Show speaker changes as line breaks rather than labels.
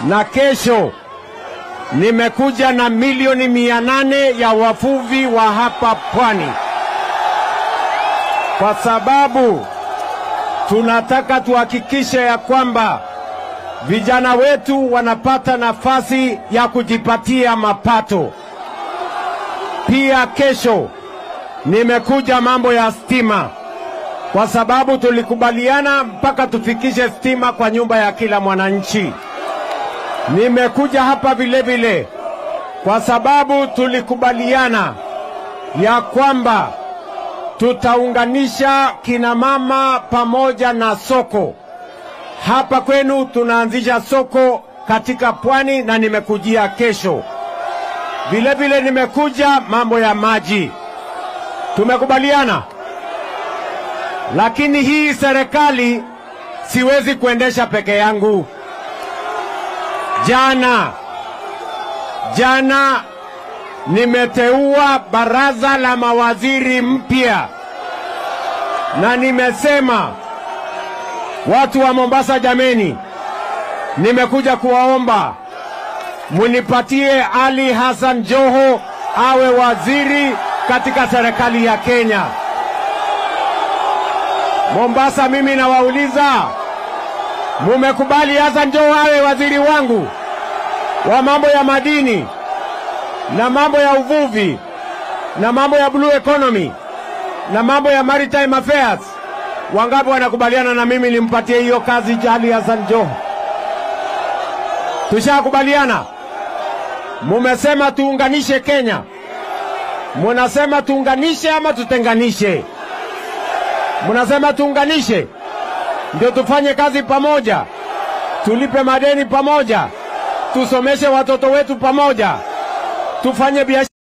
na kesho nimekuja na milioni mia nane ya wavuvi wa hapa pwani, kwa sababu tunataka tuhakikishe ya kwamba vijana wetu wanapata nafasi ya kujipatia mapato. Pia kesho nimekuja mambo ya stima, kwa sababu tulikubaliana mpaka tufikishe stima kwa nyumba ya kila mwananchi. Nimekuja hapa vile vile kwa sababu tulikubaliana ya kwamba tutaunganisha kina mama pamoja na soko. Hapa kwenu tunaanzisha soko katika pwani na nimekujia kesho. Vile vile nimekuja mambo ya maji. Tumekubaliana. Lakini hii serikali siwezi kuendesha peke yangu. Jana jana nimeteua baraza la mawaziri mpya, na nimesema watu wa Mombasa, jameni, nimekuja kuwaomba munipatie Ali Hassan Joho awe waziri katika serikali ya Kenya. Mombasa, mimi nawauliza, mumekubali Hassan Joho awe waziri wangu wa mambo ya madini na mambo ya uvuvi na mambo ya blue economy na mambo ya maritime affairs? Wangapi wanakubaliana na mimi nimpatie hiyo kazi Ali Hassan Joho? Tushakubaliana. Mumesema tuunganishe Kenya, munasema tuunganishe ama tutenganishe? Munasema tuunganishe, ndio tufanye kazi pamoja, tulipe madeni pamoja, tusomeshe watoto wetu pamoja, tufanye biashara